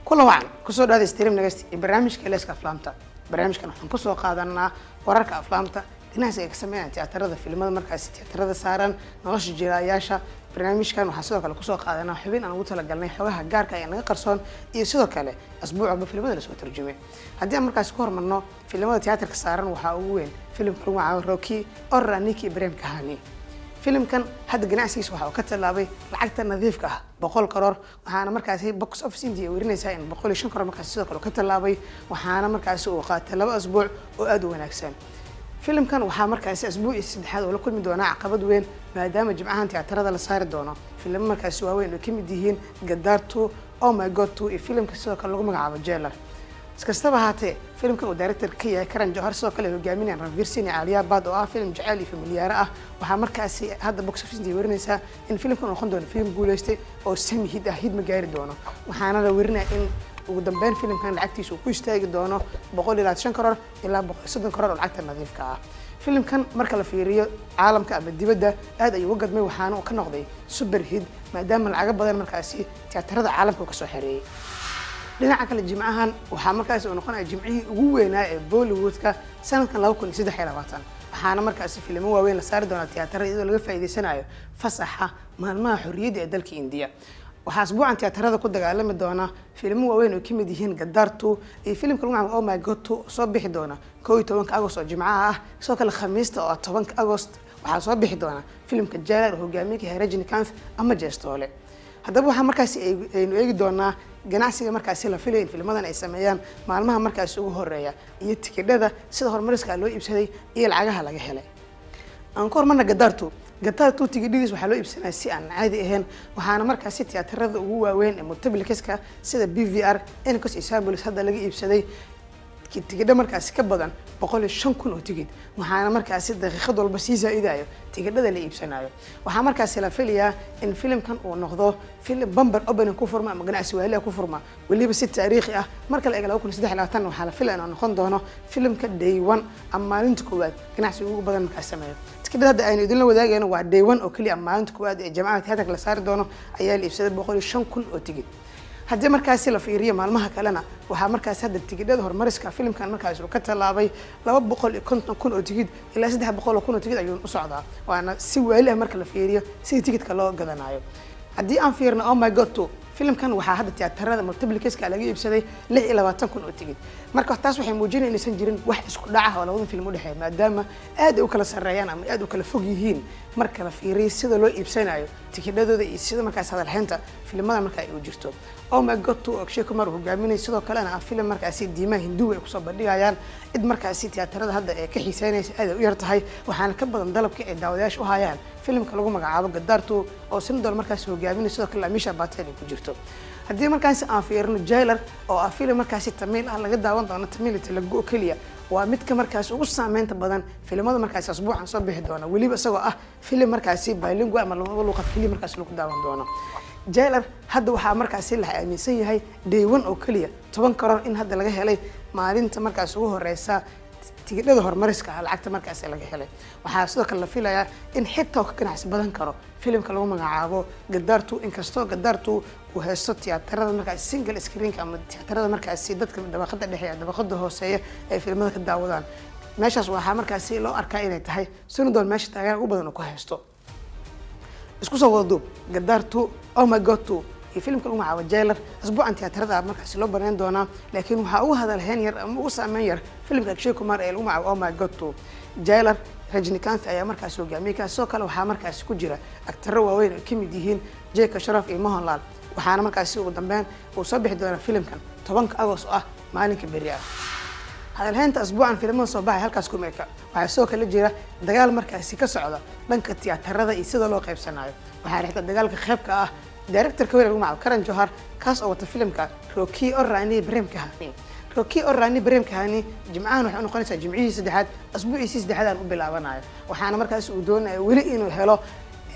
kula wacan kusoo dhaada stream nagasti iyo barnaamijka leeska aflaamta barnaamijkan waxaan kusoo qaadanaa wararka aflaamta dhinacaas ay ka sameeyaan tiyaatarada filimada markaasi tiyaatarada saaran nolosha jiraayaasha barnaamijkan waxaan sidoo kale kusoo qaadanaa xubin aan ugu talagalnay xogaha gaarka ee naga qarsoon iyo sidoo kale asbuuc walba filimada lasoo tarjumay haddii aan markaasi ku hormarno filimada tiyaatarka saaran waxaa ugu weyn filimka lagu magacaabo roki orra niki ibrahim kahani filimkan hadda ganacsigiisa waxa uu ka tallaabay lacagta nadiifka ah boqol karoor waxaana markaasi box office india werinaysaa in boqol iyo shan karoor markaasi sidoo kale uu ka tallaabay waxaana markaasi uu qaatay laba asbuuc oo aada u wanaagsan filimkan waxaa markaasi asbuucii saddexaad oo la kulmi doonaa caqabad weyn maadaama jimcahan tiyaatarada la saari doono filimo markaasi waaweyn oo kamid yihiin gadaar two oh my god two iyo filimka sidoo kale lagu magacaabo jeelar iskastaba ahaatee filimkan uu director ka yahay karan johar sidoo kale hogaaminayaan ranvir sini caaliyabad oo ah filim jaceyl iyo familiyaaro ah waxaa markaasi hadda box office intii werinaysaa in filimkan uu noqon doono filim guuleystay oo sami hid ah hid ma gaari doono waxaana la werinaya in ugu dambeyn filimkan lacagtiisa uu ku istaagi doono boqol iyo labaatan shan karoor ilaa boqol iyo soddon karoor oo lacagta nadiifka ah filimkan marka la fiiriyo caalamka ama dibadda aad ayuu uga gadmay waxaana uu ka noqday super hid maadaama lacago badan markaasi tiyaatarada caalamka uu kasoo xereeyey dhinaca kale jimcahan waxaa markaasi uu noqonaya jimcihii ugu weynaa ee bollywoodka sanadkan laba kun iyo saddex iyo labaatan waxaana markaasi filimo waaweyn la saari doonaa tiyaatarada iyadoo laga faa'iideysanayo fasaxa maalmaha xorriyadda ee dalka indiya waxaa asbuucan tiyaatarada ku dagaalami doona filimo waaweyn oo kamid yihiin gadaar two iyo filimka lagu magacaabo oh my god two oo soo bixi doona koo iyo tobanka agost oo jimcaha ah sidoo kale khamiista oo ah tobanka agost waxaa soo bixi doona filimka jaalar oo hogaamiye ka yahay rajinikanth ama jeestoole haddaba waxaa markaasi aynu eegi doonaa ganacsiga markaasi la filaya in filmadan ay sameeyaan maalmaha markaasi ugu horeeya iyo tikidhada sida horumariska loo iibsaday iyo lacagaha laga helay aan ku hormarna gadaartu gadaartu tigidhadiis waxaa loo iibsanaya si aan caadi ahayn waxaana markaasi tiyaatarada ugu waaweyn ee multiplicaska sida b v r encos iyo samulis hadda laga iibsaday tigidho markaasi ka badan boqol iyo shan kun oo tigid waxaana markaasi daqiiqad walba sii zaa-idayo tigidhada la iibsanayo waxaa markaasi la filayaa in filimkan uu noqdo filim bamber opening ku furma ama ganacsi waaliha ku furma weliba si taariikhi ah marka la eega laba kun iyo saddex iyo labaatan waxaa la filaya inuu noqon doono filimka day one ama maalinta koowaad ganacsi ugu badan markaas sameeyo tikidhada hadda aynu idinla wadaagayno waa day one oo keliya ama maalinta koowaad ee jamacada tiyaatarka la saari doono ayaa la iibsaday boqol iyo shan kun oo tigid haddii markaasi la fiiriyo maalmaha kalena waxaa markaasi hadda tigidhada horumariska filimkan markaasi uu ka tallaabay laba boqol iyo konton kun oo tigid ilaa saddex boqol oo kun oo tigid ayuu u socdaa waana si waali ah marka la fiiriyo sidii tigidka loo gadanayo haddii aan fiirno oh my god two filimkan waxaa hadda tiyaatarada multiplicaska laga iibsaday lix iyo labaatan kun oo tigid marka taas waxay muujinaya inaysan jirin wax isku dhaca oo labada film udhexeeya maadaama aad ay u kala sarreeyaan ama aad u kala fog yihiin marka la fiiriyo sida loo iibsanayo tikidhadooda iyo sida markaas hadalhaynta filimada marka ay u jirto oh my god two akshay kumar hogaaminay sidoo kalena ah filim markaasi diimaha hinduwa ay kusoo bandhigayaan cid markaasi tiyaatarada hadda ee ka xiiseynaysa aad ay u yar tahay waxaana ka badan dalabka ay daawadayaasha u hayaan filimka lagu magacaabo gadaartu oo sinadol markaasi hogaaminay sidoo kale amisha batel ay ku jirto haddii markaasi aan fiirino jailer oo ah filim markaasi tamiil ah laga daawan doono tamiil talago keliya waa midka markaasi ugu saameynta badan filimada markaasi asbuucan soo bixi doona weliba isagoo ah filim markaasi bilingual ama labada luuqad keliya markaasi lagu daawan doono jailer hadda waxaa markaasi la aaminsan yahay day one oo keliya toban karoor in hadda laga helay maalinta markaas ugu horeysa tigidhada horumariska ah lacagta markaasi laga helay waxaa sidoo kale la filayaa in xitaa ka ganacsi badan karo filimka lagu magacaabo gadaartu inkastoo gadaartu uu haysto tiyaatarada markaasi single screenka ama tiyaatarada markaasi dadka dabaqada dhexe dabaqada hooseeya ay filimada ka daawadaan meeshaas waxaa markaasi loo arkaa inay tahay sinadol meesha taageera ugu badan uu ku haysto isku soo wada duub gadaartu oh my god two iyo filimka lagu magacaabo jailer asbuucan tiyaatarada markaasi loo banayn doonaa laakiin waxaa ugu hadalhayn yar ama ugu saameyn yar filimka akshay kumar ee lagu magacaabo oh my god two jailer rajinikanth ayaa markaasi hogaamiyey kaas sidoo kale waxaa markaasi ku jira agtaro waaweyn oo kamid yihiin jeka sharaf iyo mohanlal waxaana markaasi ugu dambeyn uu soo bixi doonaa filimkan tobanka agost oo ah maalinka beri ah hadalhaynta asbuucan filimada soo baxay halkaas kuma eka waxaa sidoo kale jira dagaal markaasi ka socda dhanka tiyaatarada iyo sida loo qaybsanayo waxaa dhexda dagaalka qeybka ah directorka weyn lagu magacaabo karan johar kaas oo wata filimka roki orani brem kahani roki orani brem kahani jimcahan waxay unoqonaysaa jimcihii saddexaad asbuuciisii saddexaad aan u bilaabanayo waxaana markaasi uu doonaya weli inuu helo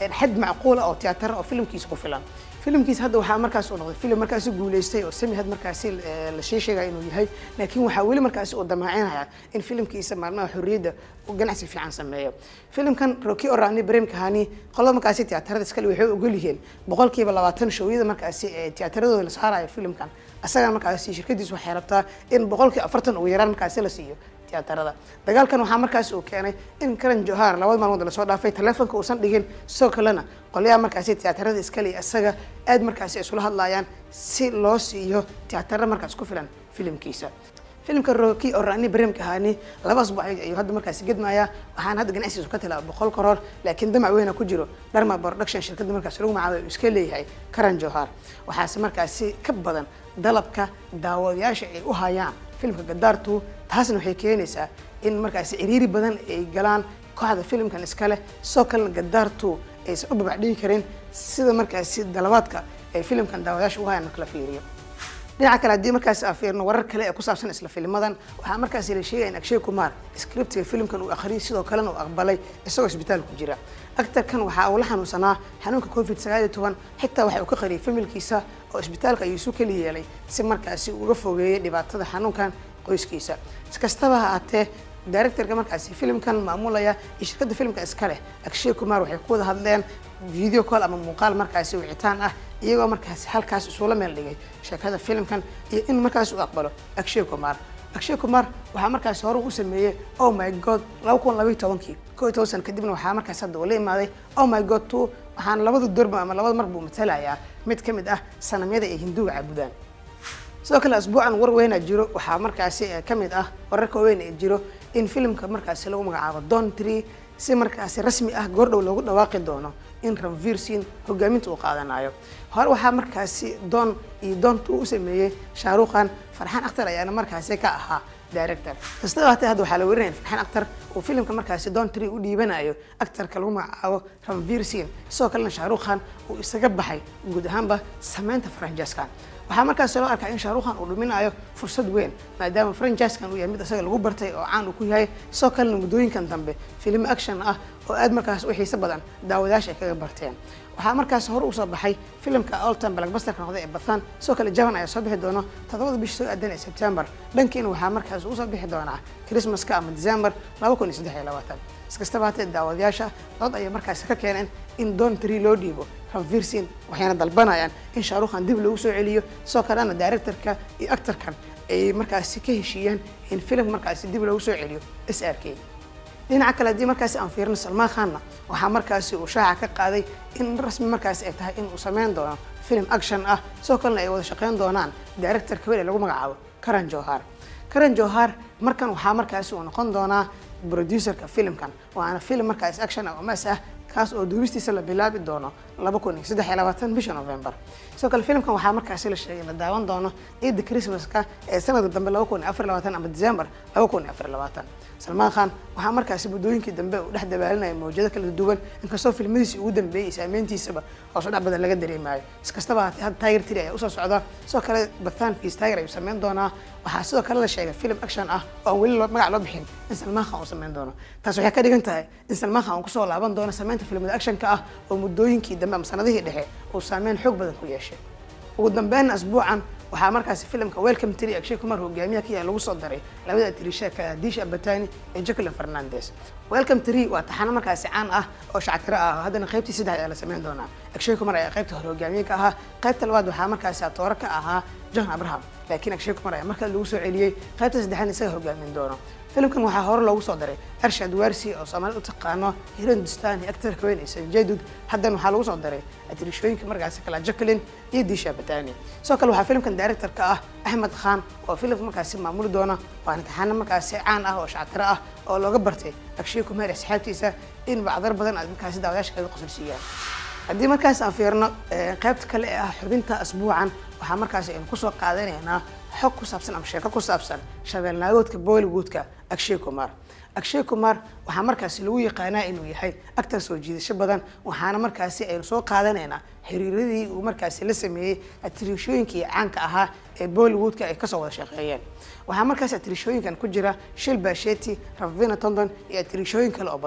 xad macquula oo tiyaatar oo filimkiisa ku filan filimkiisa hadda waxaa markaas uu noqday filim markaasi guuleystay oo sami had markaasi la shee sheegaya inuu yahay laakiin waxaa weli markaasi uu damaacinaya in filimkiisa maalmaha xorriyadda uu ganacsi fiican sameeyo filimkan roki orani brem kahani qolada markaasi tiyaatarada iskale waxay ogol yihiin boqolkiiba labaatan showyada markaasi ee tiyaataradooda la saarayo filimkan asaga markaasi shirkadiisu waxay rabtaa in boqolkii afartan ugu yaraan markaasi la siiyo tiyaatarada dagaalkan waxaa markaasi uu keenay in karan johar labada maalmood lasoo dhaafay taleefonka uusan dhigin sidoo kalena qolyaha markaasi tiyaatarada iskale isaga aad markaasi isula hadlayaan si loo siiyo tiyaatara markaas ku filan filimkiisa filimka roki oo rani brem kahani laba asbuuc ayuu hadda markaasi gedmaya waxaana hadda ganacsigiisu ka tilaa boqol karoor laakiin damac weyna ku jiro dharma production shirkadda markaasi lagu magacaabay uu iska leeyahay karan johar waxaase markaasi ka badan dalabka daawadayaasha ay u hayaan filimka gadaartu taasna waxay keenaysaa in markaasi ciriiri badan ay galaan kooxda filimkan iskale sidoo kalena gadaartu aysan u babacdhigi karin sida markaasi dalabaadka ay filimkan daawadayaasha u hayaan marka la fiiriyo dhinaca kale haddii markaasi aan fiirno warar kale ee ku saabsan isla filmadan waxaa markaasi la sheegaya in akshay kumar scriptiga filimkan uu akhriyay sidoo kalena uu aqbalay isagoo isbitaal ku jira actarkan waxaa uu la xanuunsanaa xanuunka covid sagaal iyo toban xitaa waxa uu ka qariyay familkiisa oo isbitaalka ayuu isu keli yeelay si markaasi uga fogeeyay dhibaatada xanuunkan qoyskiisa iskastaba ha aatee directorka markaasi filimkan maamulaya iyo shirkadda filimka iska leh akshay kumar waxay ku wada hadleen video call ama muuqaal markaasi wicitaan ah iyagoo markaasi halkaas isula meel dhigay sheekada filimkan iyo in markaas uu aqbalo akshay kumar akshay kumar waxaa markaasi hore u sameeyey oh my god laba kun labaiy tobankii ko iyo toban sana kadibna waxaa markaas hadda uu la imaaday oh my god two waxaana labada dorba ama labada mar buu matalayaa mid ka mid ah sanamyada ay hinduuga caabudaan sidoo kale asbuucan war weyna jiro waxaa markaasi ka mid ah wararka weyn ee jiro in filimka markaasi lagu magacaabo don tree si markaasi rasmi ah goordhow loogu dhawaaqi doono in ranvir sin hogaaminta uu qaadanayo hore waxaa markaasi don iyo doonta uu sameeyey shaaruqan farxaan akhtar ayaana markaasi ka ahaa director kastaba hatee hadda waxaa la werinaya farxaan akhtar uu filimka markaasi don tree u dhiibanayo actarka lagu magacaabo ranvir sin sidoo kalena shaaruqan uu isaga baxay guud ahaanba sameynta franjaskan waxaa markaasi loo arkaa in shaaruqan uu dhuminayo fursad weyn maadaama franjaskan uu yahay mid isaga lagu bartay oo caan uu ku yahay sidoo kalena muddooyinkan dambe filimo action ah oo aad markaas u xiiso badan daawadayaasha ay kaga barteen waxaa markaas hore usoo baxay filimka oltan blackbusterka noqday ee bathan sidoo kale javan ayaa soo bixi doono toddobada bish soo aadan ee sebtembar dhankiina waxaa markaas usoo bixi doonaa christmaska ama december laba kun iyo saddex iyo labaatan iskastaba hatee daawadayaasha dood ayay markaasi ka keeneen in don tree loo dhiibo ranvir sin waxayna dalbanayaan in shaaruqan dib loogu soo celiyo sidoo kalena directorka iyo actorkan ay markaasi ka heshiiyeen in filimka markaasi dib loogu soo celiyo s r k dhinaca kale haddii markaasi aan fiirino salmaan khanna waxaa markaasi uu shaaca ka qaaday in rasmi markaasi ay tahay in uu sameyn doono film action ah sidoo kalena ay wada shaqeyn doonaan director kabel ee lagu magacaabo karan johar karan johar markan waxaa markaasi uu noqon doonaa producerka filimkan waana film markaasi action ah oo mas ah kaas oo duubistiisa la bilaabi doono laba kun iyo saddex iyo labaatan bisha november sidoo kale filimkan waxaa markaasi la sheegay la daawan doono ciidda christmaska ee sanadka dambe laba kun iyo afar iyo labaatan ama december laba kun iyo afar iyo labaatan salmaan khan waxaa markaasi muddooyinkii dambe uu dhex dabaalinaya mawjado kala duwan inkastoo filmadiisii ugu dambeeyey saameyntiisaba hoos u dhac badan laga dareemayo iskastaba haatee hadda tiger tree ayaa usoo socda sidoo kale bathan fees tiger ayuu sameyn doonaa waxaa sidoo kale la sheegay film action ah oo aan weli magac loo bixin in salmaan khan uu sameyn doono taas waxay ka dhigan tahay in salmaan khan uu kusoo laaban doono sameynta filmada actionka ah oo muddooyinkii dambe ama sanadihii dhexe uu saameyn xoog badan ku yeeshay ugu dambeynna asbuucan waxaa markaasi filimka welcome tree akshay kumar hogaamiyaha ka yahay lagu soo daray labada atirishaaka disha batani iyo jacqueline fernandes welcome tree waa taxano markaasi caan ah oo shactiro ah haddana qaybtii saddex ayaa la sameyn doonaa akshay kumar ayaa qaybta hore hogaamiye ka ahaa qaybta labaad waxaa markaasi atooro ka ahaa john abraham laakiin akshay kumar ayaa markale lagu soo celiyey qaybta saddexaad isaga hogaamin doono filimkan waxaa hore loogu soo daray arshad warsi oo soomaalida u taqaano hirindustan iyo actarka weyn isan jadud haddana waxaa lagu soo daray atirishooyinka markaasi kala jacqueline iyo disha batani sidoo kale waxaa filimkan directorka ah axmed khan oo filimka markaasi maamuli doona waana taxaano markaasi caan ah oo shactiro ah oo looga bartay akshay kumar iyo asxaabtiisa in bacdar badan aad markaasi daawadayaasha kaga qosolsiiyaan haddii markaas aan fiirno qaybta kale ee ah xubinta asbuucan waxaa markaasi aynu kusoo qaadanaynaa xog ku saabsan ama sheeko ku saabsan shabeelnaagoodka bollywoodka akshay kumar akshay kumar waxaa markaasi lagu yaqaanaa inuu yahay actar soo jiidasho badan waxaana markaasi aynu soo qaadanaynaa xiriiradii uu markaasi la sameeyey atirishooyinkii caanka ahaa ee bollywoodka ay kasoo wada shaqeeyeen waxaa markaasi atirishooyinkan ku jira shil basheti ravina tondon iyo atirishooyin kale oo badan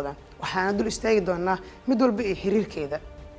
waxaana dul istaagi doonaa mid walba iyo xiriirkeeda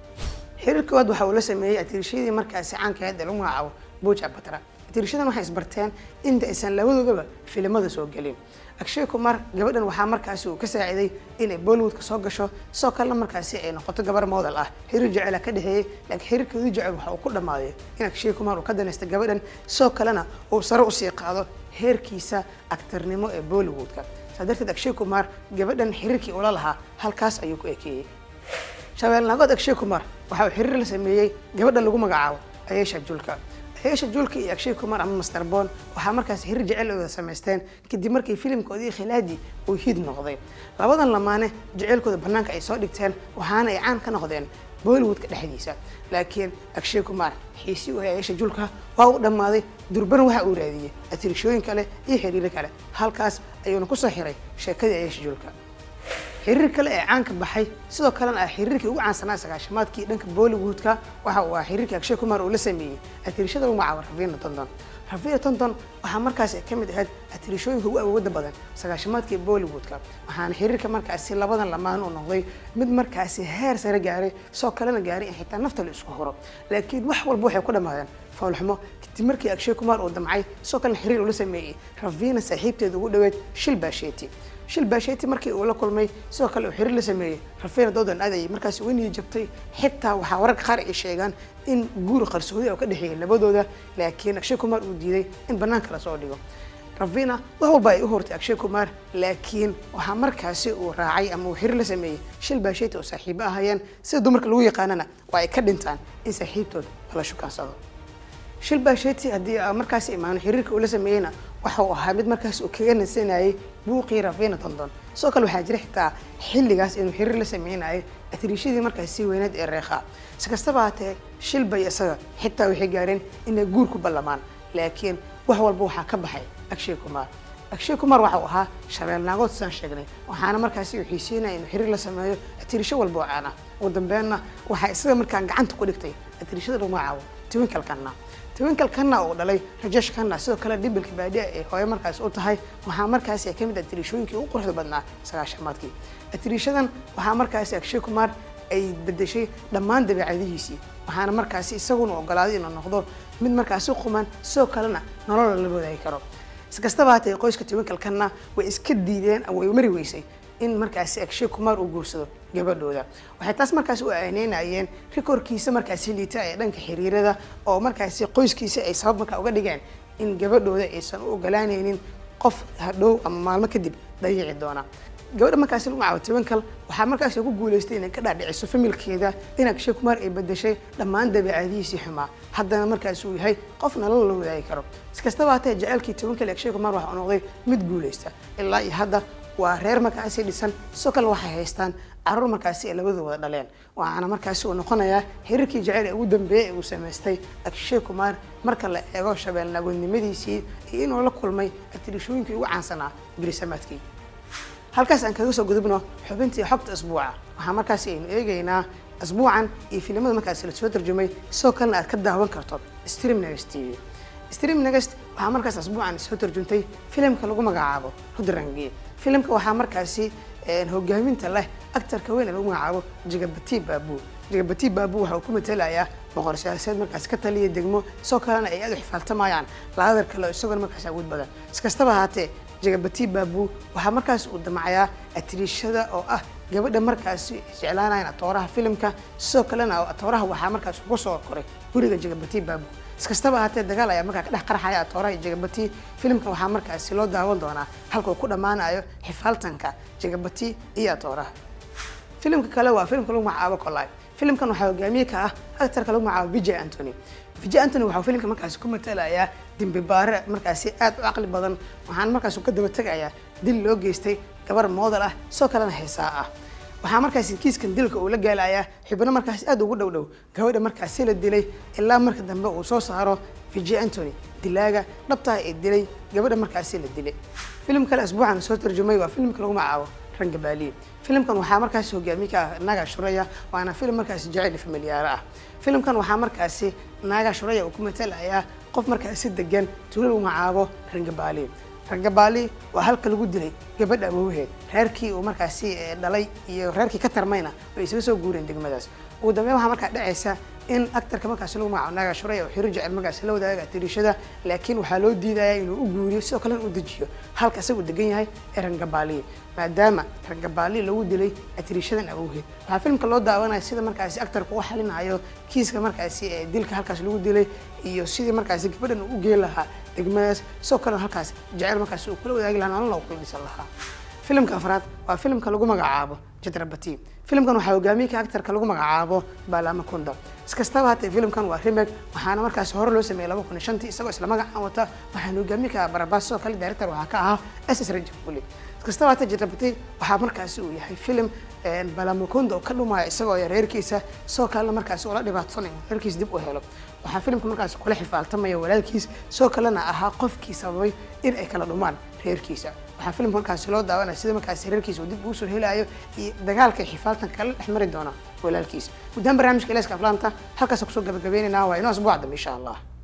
xiriir koowaad waxa uu la sameeyey atiirishadii markaasi caanka ahayd ee lagu magacaabo buja batra atiirishadan waxay isbarteen inta aysan labadoodaba filimada soo gelin akshay kumar gabadhan waxaa markaasi uu ka saaciday inay bollywoodka soo gasho sidoo kalena markaasi ay noqoto gabar model ah xiriir jecela ka dhexeeyey laakiin xiriirkoodii jecel waxa uu ku dhammaaday in akshay kumar uu ka danaysta gabadhan sidoo kalena uu sare usii qaado heerkiisa aktarnimo ee bollywoodka saa darteed akshay kumar gabadhan xiriirkii ula lahaa halkaas ayuu ku ekeeyey shabeelnaagood akshay kumar waxa uu xiriir la sameeyey gabadha lagu magacaabo ayesha julka ayesha julka iyo akshay kumar ama master bon waxaa markaas xiriir jecel ay wada samaysteen kadib markii filimkoodii khilaadi uu hid noqday labadan lamaane jeceylkooda banaanka ay soo dhigteen waxaana ay caan ka noqdeen bollywoodka dhexdiisa laakiin akshay kumar xiisi u ayesha julka waa uu dhammaaday durban waxa uu raadiyey atirishooyin kale iyo xiriiro kale halkaas ayuuna kusoo xiray sheekadii ayesha julka xiriir kale ee caanka baxay sidoo kalena ah xiriirkii ugu caansanaa sagaashamaadkii dhanka bollywoodka waxa uu ahaa xiriirkii akshay kumar uu la sameeyey atirishada lagu magacaabo ravina tonton ravina tonton waxaa markaasi ka mid ahayd atirishooyinka ugu awoodda badan sagaashamaadkii bollywoodka waxaana xiriirka markaasi labadan lamaan uu noqday mid markaasi heer sare gaaray sidoo kalena gaaray in xitaa nafta la isku huro laakiin wax walba waxay ku dhammaadeen foolxumo kadib markii akshay kumar uu damcay sidoo kalena xiriir uu la sameeyey ravina saaxiibteeda ugu dhaweed shil baasheti shil baasheti markii uu la kulmay sidoo kale uu xiriir la sameeyey rafina doodan adayay markaasi u niyi jabtay xitaa waxaa wararka qaar ay sheegaan in guur qarsoodi oo ka dhexeeyay labadooda laakiin akshay kumar uu diiday in banaanka lasoo dhigo ravina wax walba ay u hortay akshay kumar laakiin waxaa markaasi uu raacay ama uu xiriir la sameeyey shil baasheti oo saaxiibo ahayeen sida dumarka lagu yaqaanana waa ay ka dhintaan in saaxiibtood lala shukaansado shil baasheti haddii markaasi imaano xiriirka uu la sameeyeyna waxa uu ahaa mid markaas uu kaga nasanayay buuqii ravina tonton sidoo kale waxaa jira xitaa xilligaas inuu xiriir la sameynayay atriishadii markaas sii weyneed ee reekha si kastaba haatee shilbay isaga xitaa waxay gaareen inay guur ku ballamaan laakiin wax walba waxaa ka baxay akshay kumar akshay kumar waxa uu ahaa shabeelnaagood sidaan sheegnay waxaana markaasi uu xiiseynaya inuu xiriir la sameeyo atirisho walba oo caan ah ugu dambeenna waxaa isaga markaan gacanta ku dhigtay atirishada lagu magacaabo twinkalkanna twinkal kanna uu dhalay rajesh kanna sidoo kale dhibilka baadiya ee hooyo markaas u tahay waxaa markaasi ka mid ah atirishooyinkii ugu quruxda badnaa sagaashamaadkii atirishadan waxaa markaasi akshay kumar ay bedeshay dhammaan dabeecadihiisii waxaana markaasi isaguna ogolaaday inuu noqdo mid markaasi quman sidoo kalena nolol la wadaagi karo iskastaba haatee qoyska twinkalkanna way iska diideen way mari weysay in markaasi akshay kumar uu guursado gabadhooda waxay taas markaasi u aaneynayeen rikorkiisa markaasi liita ee dhanka xiriirada oo markaasi qoyskiisa ay sabab markaa uga dhigeen in gabadhooda aysan u ogolaanaynin qof hadhow ama maalmo kadib dayici doona gabadha markaasi lagu magacaabo twinkle waxaa markaasi ku guuleystay inay ka dhaadhiciso familkeeda in akshay kumar ay bedeshay dhammaan dabeecadihiisii xumaa haddana markaasi uu yahay qof nolol la wadaagi karo iskastaba hatee jaceylkii twinkle akshay kumar waxa uu noqday mid guuleysta ilaa iyo hadda waa reer markaasi dhisan sidoo kale waxay haystaan caruur markaasi ay labadooda wada dhaleen waxaana markaasi uu noqonayaa xiriirkii jaceyl ee ugu dambeeyey ee uu samaystay akshay kumar marka la eego shabeelnaagoodnimadiisii iyo inuu la kulmay atirishooyinkii ugu caansanaa birisamaadkii halkaas aan kaga soo gudubno xubintii xogta asbuuca waxaa markaasi aynu eegaynaa asbuucan iyo filimada markaasi lasoo tarjumay sidoo kalena aad ka daawan karto stream next t v stream next waxaa markaas asbuucan soo tarjuntay filimka lagu magacaabo rudrangi filimka waxaa markaasi hogaaminta leh actarka weyn ee lagu magacaabo jigabati baabu jigabati baabu waxa uu ku matalayaa boqor siyaasadeed markaas ka taliya degmo sidoo kalena ay aad u xifaaltamayaan laadar kale isagoona markaas awood badan iskastaba haatee jigabati baabu waxaa markaas uu damacayaa atriishada oo ah gabadha markaasi jeclaanayan atooraha filimka sidoo kalena atooraha waxaa markaas ugu soo koray guriga jigabati baabu iskastaba haatee dagaal ayaa markaa ka dhex qarxaya atooraha iyo jigabati filimka waxaa markaasi loo daawan doonaa halka uu ku dhammaanayo xifaaltanka jigabati iyo atooraha filimka kale waa filimka lagu magacaabo colai filimkan waxaa hogaamiye ka ah actarka lagu magacaabo vijay antony vijay antony waxaa filimka markaasi ku matalayaa dembi baare markaasi aad u caqli badan waxaana markaas ka daba tegayaa dil loo geystay gabar moodal ah sidoo kalena heesaa ah waxaa markaasi kiiskan dilka uu la gaalayaa xubno markaasi aad ugu dhow dhow gabadha markaasi la dilay ilaa marka dambe uu soo saaro vijay antony dilaaga dhabtaha ee dilay gabadha markaasi la dilay filim kale asbuucan soo tarjumay waa filimka lagu magacaabo rangabaaliye filimkan waxaa markaasi hogaamiye ka ah naga shuraya waana filim markaasi jaceyl familiyaaro ah filimkan waxaa markaasi naaga shuraya uu ku matalayaa qof markaasi degan tuulo lagu magacaabo rangabaali rangabaali waa halka lagu dilay gabadha awowheed reerkii uu markaasi eh, dhalay iyo reerkii ka tarmayna way isaga soo guureen degmadaas ugu dambeyn waxaa markaa dhacaysa in actarka markaasi lagu magacaabo naaga shuray oo xiro jecel markaasi la wadaaga tirishada laakiin waxaa loo diidaya inuu u guuriyo sidoo kalena u dejiyo halka isagu degan yahay ee rangabaaliye maadaama rangabaaliye lagu dilay atirishadan awowgeed waxaa filmka loo daawanaya sida markaasi actarka u xalinayo kiiska markaasi ee dilka halkaas lagu dilay iyo sidii markaasi gabadhan uu u geen lahaa degmadaas sidoo kalena halkaas jecel markaasi uu kula wadaagi lahaa nolol kula dhisan lahaa filimka afraad waa filimka lagu magacaabo jadrabati filimkan waxaa hogaamiye ka actarka lagu magacaabo balama kunda iskastaba hatee filimkan waa remake waxaana markaasi hore loo sameeyey laba kun iyo shantii isagoo isla magacaan wata waxaana hogaamiye ka barabas sidoo kale director waxaa ka ahaa ss rajabuli iskastaba hatee jadrabati waxaa markaasi uu yahay filim balamukunda oo ka dhumaya isagoo iyo reerkiisa sidoo kalena markaasi ula dhibaatanayo reerkiisa dib u helo waxaa filimka markaasi kula xifaaltamaya walaalkiis sidoo kalena ahaa qofkii sababay in ay kala dhumaan reerkiisa waxaa filimka markaasi loo daawanaya sida markaasi reerkiisa uu dib ugu soo helayo iyo dagaalka iyo xifaaltan kala dhex mari doona walaalkiisa guddaan barnaamijka leeska aflaanta halkaas kusoo gabagabeynayna waa inoo asbuuc dambe insha allah